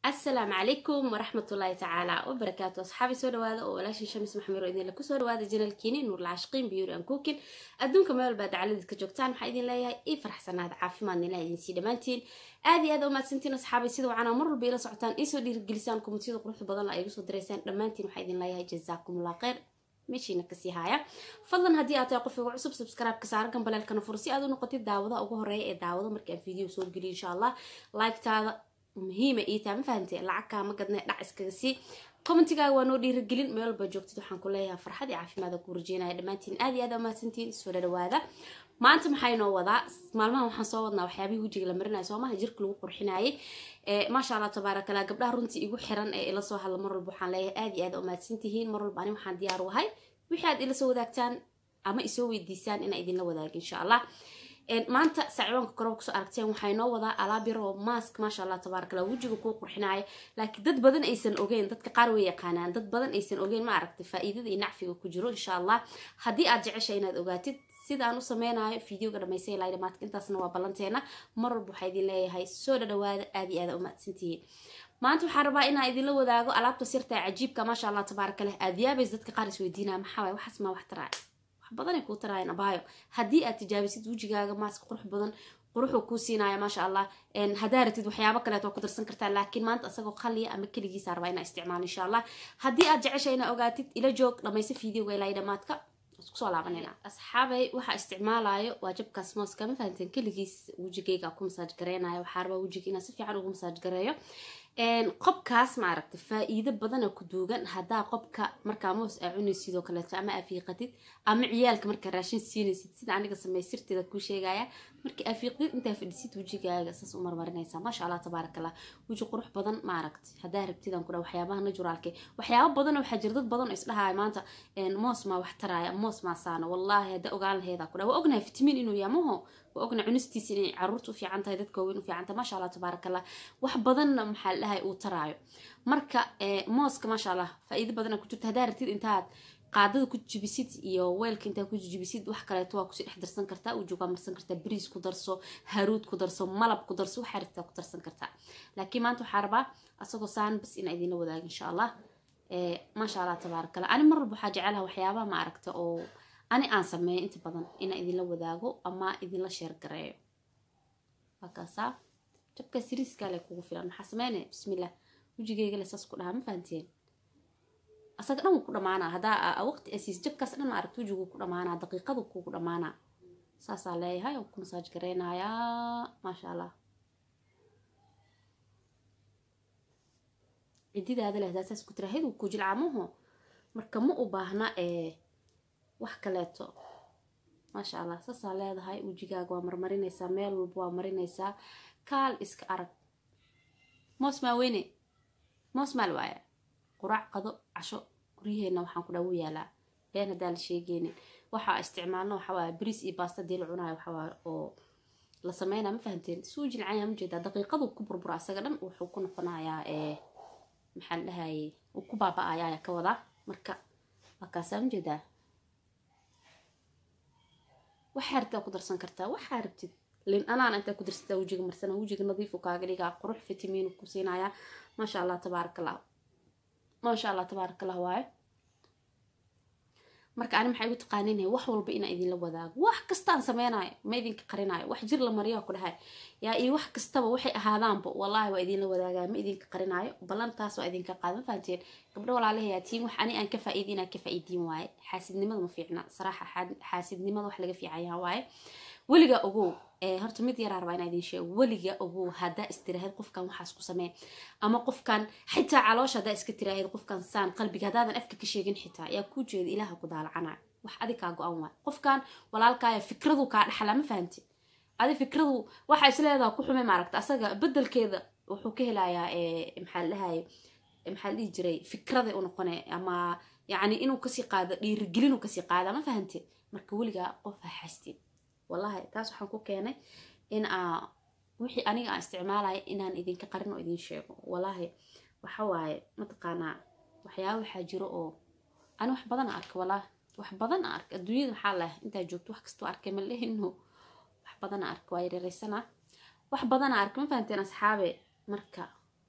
asalaamu calaykum waraxmatullaahi tacaala wabarakaatu asxaabi soo dhawaada oo walaashin shamis maxamed oo idinla kusoo dhawaada janalkiini nuur lacashqiin biyuri an cookin adduunka meel baa dacaladiis ka joogtaan maxaa idin leeyahay ii faraxsanaada caafimaadna ilaha idinsii dhammaantiin aad iyo aad u mahadsantiin asxaabay sida wacanaa mar walba ila socotaan iisoo dhiirigelisaan komitiyada quruxda badan la igu soo diraysaan dhammaantiin waxaa idin leeyahay jazaakumullah kheyr meeshiina kasii haaya fadlan haddii aad tahay qof igu cusub subscribe-ka saara gambaleelkana fur si aad u noqotid daawadaha ugu horeeya ee daawado markii aan video soo geliyo insha allah like-taada muhiima ii tahay ma fahantee lacag kaama gadnay dhac iskaga sii commentigaaga waa noo dhiiragelin meel walba joogtid waxaan ku leeyahay farxad iyo caafimaada ku rajeynaya dhammaantiin aad iyo aad aa mahadsantiin soo dhadhawaada maanta maxay noo wadaa maalmahan waxaan soo wadnaa waxyaabihii wejiga la marinayo soomaha jirka lagu qurxinayay maasha allah tabaarakallah gabdhaha runtii igu xiran ee ila soo hadla mar walba waxaan leeyahay aad iyo aad aa mahadsantihiin mar walba ani waxaan diyaar u ahay wixii aad ila soo wadaagtaan ama isoo weydiisaan inaa idinla wadaago insha allah maanta saacibaanka koroba kusoo aragteen waxay noo wadaa alaab yar oo maask maasha allah tabaarakalla wejiga kuu qurxinaya laakiin dad badan aysan ogeyn dadka qaar way yaqaanaan dad badan aysan ogeyn ma aragtay faa'iidada iyo nacfiga ku jiro insha allah haddii aad jecesha inaad ogaatid sida aan u sameynayo videoga dhamaystay ilaa dhamaadka intaasna waa ballanteena mar walba waxaa idin leeyahay soo dhadhawaada aad iyo aad u mahadsantihiin maanta waxaan rabaa inaan idinla wadaago alaabta sirta cajiibka maasha allah tabaarakallah aad yaabays dadka qaar isweydiinaya maxaa waay waxaas maa wax taraaya badanay kuu taraayeen abaayo haddii aad tijaabisid wejigaaga maaska qurux badan quruxuu kuu siinaya maasha allah haddaa ratid waxyaabo kaleet waa ku darsan kartaa laakiin maanta asagoo qaliya ama keligiisa rabaa inaa isticmaalo insha allah haddii aad jecesha inaa ogaatid ila joog dhamaysa videoga ilaa dhamaadka kusoo laabanayna asxaabay waxaa isticmaalayo waa jabkaas mooska ma fahanteen keligiis wejigayga ku masaaj gareynayo waxaa rabaa wejiga inaan si fiican ugu masaaj gareeyo qobkaas ma aragtay faa-iido badana ku duugan haddaa qobka markaa moos aa cunaysid sidoo kaleeto ama afiiqatid ama ciyaalka markaa raashin siinaysid sida aniga samey sirteeda kuu sheegaya marka afiiqdid intaa fadhisid wejigaaga saas u marmarinaysaa maasha allah tabaarakallah weji qurux badan ma aragtay haddaa rabtidaan ku dha waxyaabaha naturaalke waxyaaba badan waxaa jira dad badan oo isdhahaya maanta moos maa wax taraaya moos maa saana wallaahi haddaa ogaan laheedaa ku dha waa ognahay fitamiin inuu yaamaho waa ognahay cunistiisa inay caruurta u fiican tahay dadka waaweyn u fiican tahay maasha allah tabaarakallah wax badanna maxaa la dhahay uu taraayo marka mooska maasha allah faa-iido badana ku jirta haddaa ratid intaad qaadada ku jibisid iyo weelka intaa ku jibisid wax kaleeto waa kusii dhex darsan kartaa ujoog waa marsan kartaa bariis ku darso haruud ku darso malab ku darso waxaa rabtaa ku darsan kartaa laakiin maanta waxaa rabaa asagoo saan bas inaa idinla wadaago insha allah maasha allah tabaarakallah ani mar walba waxaa jecelaha waxyaabaha ma aragta oo ani aan sameeyo inta badan inaa idinla wadaago ama idinla sheer gareeyo waa kaasaa jabka siriiskale kugu filan maxaa sameynaya bismillah wejigeyga le saas ku dhahaa ma fahanteen asaga dhan wuu ku dhamaanaa haddaa waqti asiis jabkaas dhan aragta wejigu ku dhamaanaa daqiiqadu kugu dhamaanaa saasaa leeyahay oo ku masaaj gareynayaa maasha allah cididaada leh haddaa saas ku tirahayd wuu ku jilcaamuhu marka ma u baahna ee wax kaleeto maasha allah saasaa leedahay wejigaaga waa marmarinaysaa meel walba waa marinaysaa kaal iska arag moos maa weyne moos maal waaya quraac qado casho guryaheenna waxaan ku dhawu yaalaa been haddaa la sheegeynin waxaa isticmaalno waxawaaye bariis iyo baasta dii la cunayo waxawaaye oo la sameynaya ma fahanteen suu jilcanya ma jeedaa daqiiqadu ku burbura asaga dhan wuxuu ku noqonayaa ee maxaa la dhahaye uu ku baaba-aya ayaa ka wadaa marka waa kaasaa ma jeedaa waxaa rabtaa ku darsan kartaa waxaa rabtid lin anaan intaa ku darsataa wejiga marsana wejiga nadiifu kaaga dhigaa qurux fitamiinu ku siinayaa maasha allah tabaarakallah maasha allah tabaarakallah waaye marka ani maxaa igu taqaaninay wax walba inaa idinla wadaago wax kastaan sameynayo ma idinka qarinayo wax jir la mariyaa ku dhahay yaa iyo wax kastaba waxay ahaadaanba wallaahi waa idinla wadaagaa ma idinka qarinaayo ballantaas waa idinka qaad ma fahanteen gabdho walaalahayaa tiin wax ani aan ka faa'iidi inaan ka faa'iidiin waaye xaasidnimada ma fiicna saraaxa xaasidnimada wax laga fiicayaa waaye weligaa ogow horta mid yaraa rabaa inaa idin sheego weliga ogow haddaa istiraahid qofkan waxaas ku samee ama qofkan xitaa caloosha haddaa iska tiraahid qofkan saan qalbiga haddaadan afka ka sheegin xitaa yaa kuu jeeda ilaaha ku daalacana wax adi kaa go-an waay qofkan walaalkaaya fikradu kaa dhaxlaa ma fahanti adi fikradu waxaa isleedaha ku xume maaragta asaga bedelkeeda wuxuu ka helayaa maxaa la dhahaye maxaa la dhihi jiray fikraday u noqone ama yacni inuu kasii qaado dhiirigelin uu kasii qaada ma fahanti marka weligaa qof ha xastin wallahi taas waxaan ku keenay in aa wixii aniga aan isticmaalaya inaan idinka qarin oo idin sheego wallahi waxa waaye mataqaanaa waxyaaba waxaa jiro oo ani wax badan arka wallahi wax badan a arka adduunyada maxaa leh intaa joogto wax kastoo arkay ma lehino wax badan a arka waa yareereysana wax badan a arka ma fahanteen asxaabe marka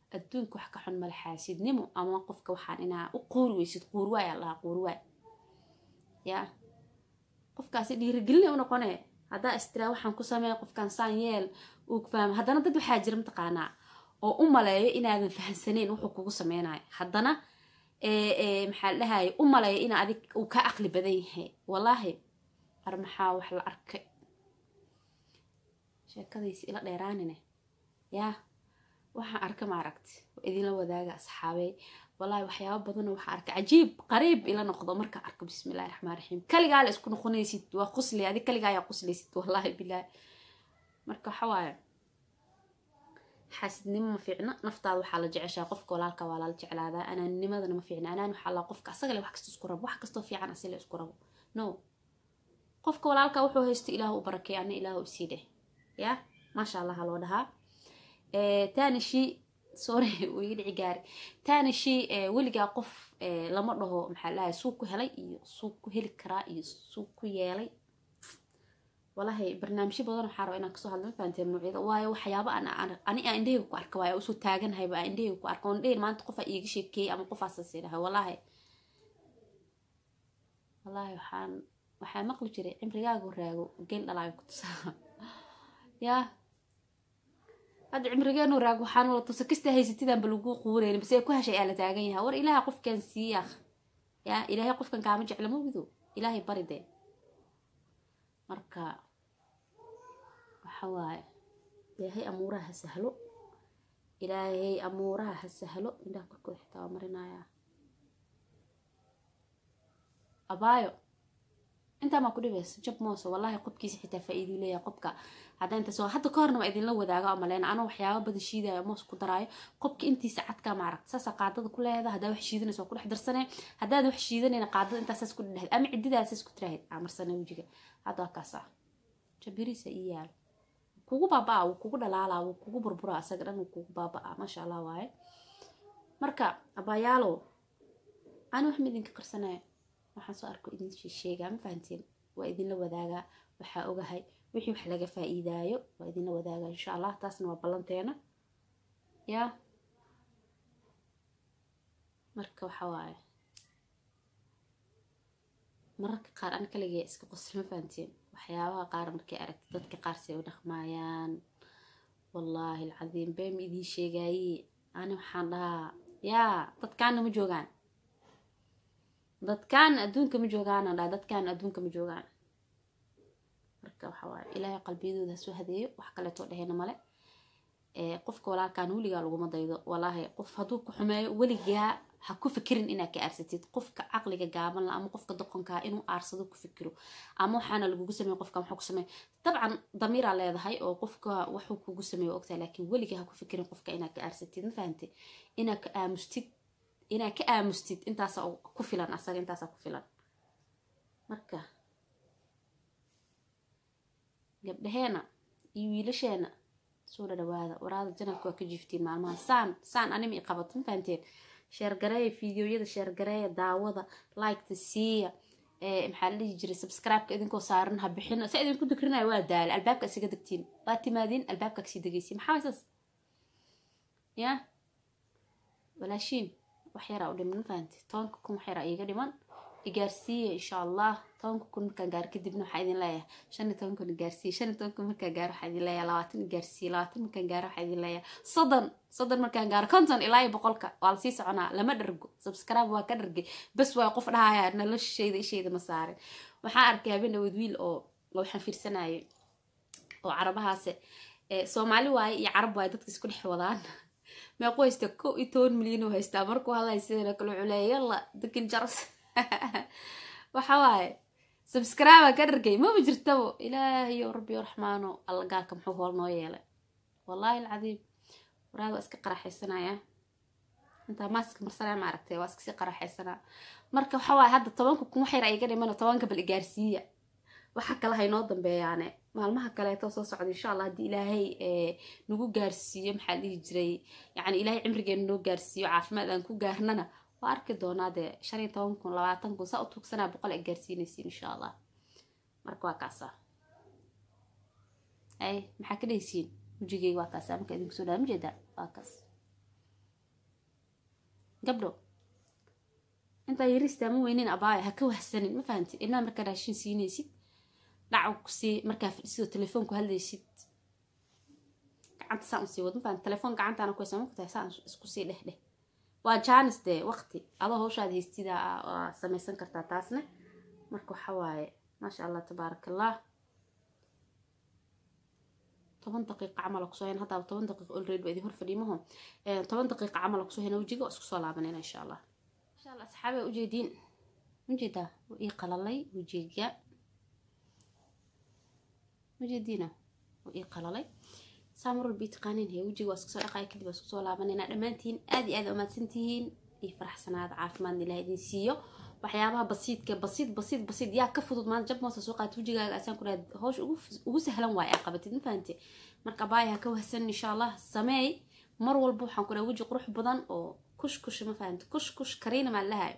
adduunka wax ka xun male xaasidnimo ama qofka waxaan inaa u quuri weysid quurwaay aa lahaa quurwaay yaa qofkaasi dhiirigelina u noqone haddaa istiraa waxaan ku sameeya qofkaan saan yeel uu fahmo haddana dad waxaa jira mataqaanaa oo u maleeyo inaadan fahamsaneyn wuxuu kugu sameynayo haddana maxaa dhahaye u maleeyo in adig uu ka aqli badan yahay wallaahi ar maxaa wax la arkay sheekadaysi ila dheeraanine yaa waxaan arka ma aragti waa idinla wadaaga asxaabey wallaahi waxyaaba badanoo waxaa arka cajiib qariib ila noqdo markaa arko bismillahi raxmaan raxiim kaligaa la isku noqonaysid waa qusli adig kaligaa ayaa quslaysid wallaahi bilaahi marka waxa waaye xaasidnimo ma fiicna naftaada waxaa la jeceshaa qofka walaalka waa lala jeclaadaa anaannimadana ma fiicna anaan waxaa la qofka asaga le wax kasta isku rabo wax kastoo fiican asile isku rabo no qofka walaalka wuxuu haysto ilaah u barakay ana ilaah u sii dheh ya maasha allah loo dhahaa taani shii sorry uu iga dhici gaari taani shii weligaa qof lama dhaho maxaa dhahay suug ku helay iyo suug ku heli karaa iyo suug ku yeelay walahi barnaamijyo badan waxaa raba inaan kasoo hadlo ma fahanteen nuucyada waayo waxyaaba aan ani aan indhahayga ku arka waayo usoo taaganhayba aan indhahayga ku arka oon dhehin maanta qofaa iiga sheekeeyey ama qofaasas idhahay wallaahi wallaahi waxaan waxaa maqli jiray cimrigaagu raago geel dhalaayo ku tusaa yaa hadda cimrigeenu raago waxaan la tusa kasta haysatidanba lagu quureyni base ku heshay aa la taagan yahay war ilaahay qofkan siiya yaa ilaahay qofkan kaama jecla mogido ilaahay bari dee marka waxa waaye ilaahay amuuraha ha sahlo ilaahay amuuraha ha sahlo indhaha korkooda xitaa waa marinayaa abaayo intaa maa ku dhibaysa jab moose wallaahi qobkiisa xitaa faa-iiduu leeyahay qobka hadda inta soo hadda ka horna waa idinla wadaago amaleyn anoo waxyaaba badan shiidaayo moos ku daraayo qobka intiisa cadkaa ma aragta saasa qaadada ku leeda haddaa wax shiidanaysa waa ku dhex darsanee haddaad wax shiidanayna qaadada intaasaas ku dhedhehd ama cididaasas ku tiraahid amarsane wejiga hadda waa kaasa jabiriisa ii yaal kugu baaba-a wuu kugu dhalaalaa wuu kugu burbura asaga dhan wuu kugu baaba-a maasha allah waaye marka abaayaalow ani wax ma idinka qarsanaya waxaan soo arko idin sheegaa ma fahanteen waa idinla wadaagaa waxaa ogahay wixii wax laga faa-iidaayo waa idinla wadaagaa insha allah taasna waa ballanteena yaa marka waxa waaye mararka qaar an kaligee iska qosl ma fahanteen waxyaabaha qaar markay aragti dadka qaar say u dhaqmaayaan wallaahi alcadiim bee ma idiin sheegaaye ani waxaan dhahaa yaa dadkaana ma joogaan dadkaan adduunka ma joogaana dhaa dadkaan adduunka ma joogaan marka waxa waaye ilaahay qalbiyadooda hasoo hadeeyo wax kaleetoo dhehayna male qofka walaalkaan weligaa laguma daydo walaahi qof hadduu ku xumeeyo weligaa ha ku fikirin inaad ka aarsatid qofka caqliga gaaban la ama qofka doqonkaa inuu aarsado ku fikiro ama waxaana lagugu sameey qofka waxuu ku sameey dabcan damiiraa leedahay oo qofka waxuu kugu sameeyo ogtahay laakiin weligaa ha ku fikirin qofka inaad ka aarsatid ma fahante inaad ka aamustid inaad ka aamustid intaasa ku filan asaga intaasa ku filan marka gabdhaheena iyo wiilasheena soo dhadhawaada waraada janalka waa ka jiiftiin maalmaha saan saan anima i qabato ma fahanteen sheergareeya fideoyada sheergareeya daawada liketa siiya maxaa la dhihi jiray subscribe-ka idinkoo saaran ha bixina sa idinku dikrinayo waa daala albaabka isaga degtiin waa timaadiin albaabka kasii degaysiin maxaa waysas ya walaashiin wax yaraa u dhiman ma fahanti tobanka kun wax yaraa iiga dhiman igaarsiiya insha allah tobanka kun markaan gaaro kadibna waxaa idin leeyahay shan iyo toban kun igaarsiiya shan iyo toban kun markaan gaaro waxaa idin leeyahay labaatan igaarsiiya labaatan markaan gaaro waxaa idin leeyahay soddon soddon markaan gaaro konton ilaa iyo boqolka waa lasii soconaa lama dhargo subscribe waa ka dhargay bas waa qof dhahaya noloshayda ishayda ma saarin waxaan arkay habeen dhaweyd wiil oo waxaan fiirsanayay oo carabahaase soomaali waaye iyo carab waaye dadka isku dhex wadaan meequ haysta kow iyo toban milyan oo haystaa markuu hadlay sidana kale wuxuu leeya yalla dakin jaras waxa waaye subscribe ka dhargay maba jirtabo ilaahayo rabbi raxmaano alla gaalka muxuu hool noo yeelay wallaahi alcadiim waraad waa iska qaraxaysanaya intaa maaska marsanaya ma aragtay waa iskasii qaraxaysanaa marka waxa waaye hadda tobanka kun wax yar iga dhiman tobanka bal igaarsiiya waxa kale haynoo dambeeyaane maalmaha kaleeto soo socda insha allah haddii ilaahay nagu gaarsiiyo maxaa dhihi jiray yani ilaahay cimrigeena noo gaarsiiyo caafimaad aan ku gaarnana waa arki doonaa dee shan iyo toban kun labaatan kun saa u tuugsanaa boqol ay gaarsiinaysiin insha allah marka waa kaasa ay maxaa ka dhehaysiin wejigeyga waa kaasa marka idinku soo dhaama jeedaa waa kaas gabdho intaa yaristaa ma weynin abaaya ha ka wahsanin ma fahamtid inaa markaa raashin siinaysid dhaca kusii markaa fadhisidoo telefoonku hadlaysid gacanta saan usii wad ma fahamtid telefoon gacantaana ku haysaa ma kutahay saan isku sii dheh dheh waa jaanis dee waqti adoo hawshaad haystida waa samaysan kartaa taasna marka waxa waaye maasha allah tabaaraka allah toban daqiiqa camal kusoo hen haddaaba toban daqiiqa olready baa idin hor fadhiimaho toban daqiiqa camal kusoo hena wejiga waa isku soo laabanayna insha allah insha allah asxaabe ujeediin ujeedaa waa ii qalalay wejiga ujeediina waa ii qalalay saa mar walba ii taqaaniin hee wejiga waa iska soo dhaqaya kadib waa isku soo laabanayna dhammaantiin aad iyo aad umaadsantihiin iyo faraxsanaada caafimaadna ilaah idin siiyo waxyaabaha basiidka basiid basiid basiid yaa ka fudud maanta jab moosa soo qaata wejigaaga asaan ku dhahay hawsha ugu sahlan waaye aa qabatid ma fahante marka baaya ha ka wahsan insha allah sameey mar walba waxaan ku dhahay weji qurux badan oo kush kush ma fahante kush kush kariina maa lahayo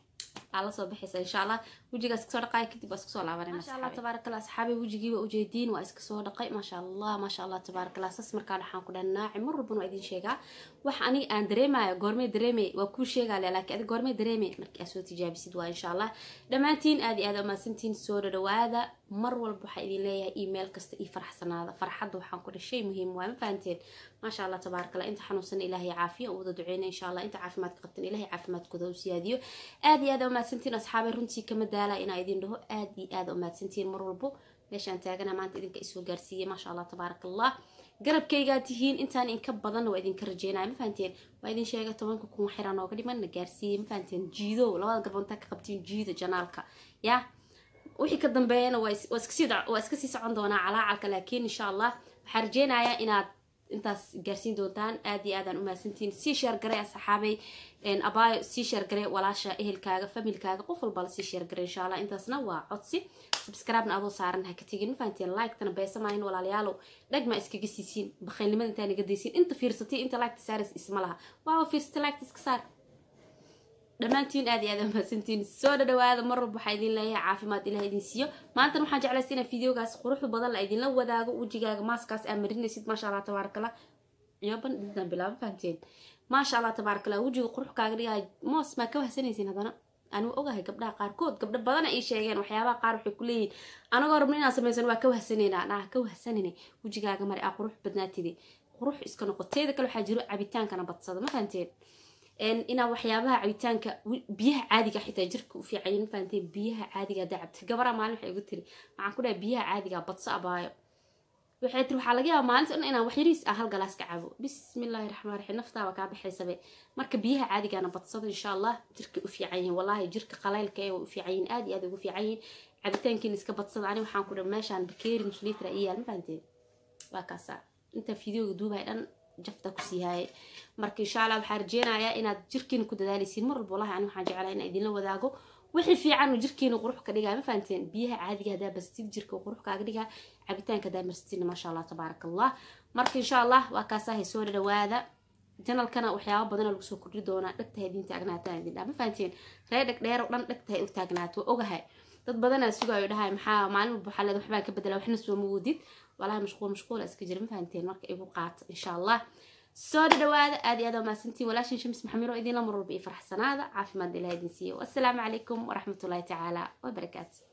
aa lasoo baxaysa insha allah wejigaas kasoo dhaqaya kadib waa iska soo laabanay maasha allah tabaaraka allah asxaabi wejigii waa ujeediin waa iska soo dhaqay maasha allah maasha allah tabaaraka allah sas markaan waxaan ku dhahay naaci mar walbana waa idin sheegaa wax aniga aan dareemayo goormee dareemay waa kuu sheegaa le laakiin adiga goormee dareemay markii aad soo tijaabisid waa insha allah dhammaantiin aad iyo aad umahadsantiin soo dhadhawaada mar walba waxaa idin leeyahay email kasta iyo faraxsanaada farxadda waxaan ku dhahay shay muhiim waa ma fahanteen maasha allah tabaaraka allah inta xanuunsan ilaahay caafiya u wada duceyna insha allah inta caafimaadka qabtan ilaahay caafimaadkooda u siyaadiyo aad iyo aad umahadsantiin asxaabay runtii kama daala inaa idin dhaho aad iyo aad umahadsantiin mar walbo meeshaan taagana maanta idinka isoo gaarsiiyey maasha allah tabaaraka allah garabkaygaa tihiin intaan inka badanna waa idinka rajeynaya ma fahanteen waa idin sheega tobanka kun waxyara nooga dhiman na gaarsiiyey ma fahanteen jiido labada garbood intaa ka qabtiin jiida janaalka yaa wixii ka dambeeyana waa iska sii socon doonaa calaacalka laakiin insha allah waxaa rajeynayaa inaad intaas gaarsiin doontaan aad iyo aadaan umahadsantiin sii sheergaray asxaabay abaayo sii sheergaray walaasha ehelkaaga familkaaga qof walba la sii sheergaray insha allah intaasna waa codsi subscribe-na adoo saaran ha ka tegin ma fahanteen like-tana beesamaayin walaalayaalow dhagma iskaga siisiin bakhaylnimada intaa naga daysiin inta fiirsatay inta like-ta saaris isma laha waawa fiirsatay like-ta iska saar dhammaantiin aad iyo aad mahadsantiin soo dhadhawaada mar walba waxaa idin leeyahay caafimaad ilaah idin siiyo maantana waxaan jeclaysa inaa videogaas quruxda badan la idinla wadaago wejigaaga maaskaas aa marinaysid maasha allah tabaarakala ciyoban intaan bilaaba fahanteen maasha allah tabaarakala wejiga qurux kaaga dhigahay moos maa ka wahsanaysiin haddana anigu ogahay gabdhaha qaarkood gabdho badana ii sheegeen waxyaabaha qaar waxay ku leeyihin anagoo rabna inaan samaysan waa ka wahsanaynaa naa ka wahsanayna wejigaaga mari aa qurux badnaatide qurux iska noqo teeda kale waxaa jiro cabitaankana badsada ma fahanteen inaa waxyaabaha cabitaanka biyaha caadiga xitaa jirka u fiicayin ma fahanteen biyaha caadiga haddaa cabta gabaraa maalin waxay igu tiri waxaan ku dhahay biyaha caadiga badso abaayo waxay tiri waxaa laga yaaba maalinta dhan inaan wax yariis ah hal galaas ka cabo bismillaahi raxmaan raxiim naftaaba kaa baxaysabe marka biyaha caadigaana badsado insha allah jirka u fiican yihiin wallaahi jirka qalaylka ee way u fiican yihiin aad iyo aad ugu fiican yihiin cabitaankiina iska badsada ani waxaan ku dhahay meeshaan bakeeri nuslitra iyo yaal ma fahanteen waa kaasa inta fideoga duubay dhan jafta kusii haayay marka insha allah waxaa rajeynayaa inaad jirkiina ku dadaaleysiin mar walba wallahi ani waxaan jeclaa inaan idinla wadaago wixii fiican uu jirkiina qurux ka dhigaa ma fahanteen biyaha caadiga haddaa bastid jirka qurux kaaga dhigaa cabitaanka haddaa marstidna maasha allah tabaaraka allah marka insha allah waa kaasahay soo dhawaada janalkana waxyaaba badana lagu soo kordhi doonaa dhegtahay idin taagnaataan idin dhaa ma fahanteen ree dheg dheer oo dhan dhegtahay u taagnaato waa ogahay dad badanaa sugaayo dhahay maxaa maalin walba waxaa leeda waxbaan ka bedela waxna soo ma wadid walahi mashquul mashquula iska jira ma fahanteen marka igu qaata insha allah soo dhawaada aad iyo aad waa mahadsantiin walaashin shams maxamiro idinla mar walba iyo faraxsanaada caafimaad ilaah idin siiyo wassalaamu calaykum waraxmatullaahi tacaala wabarakaatu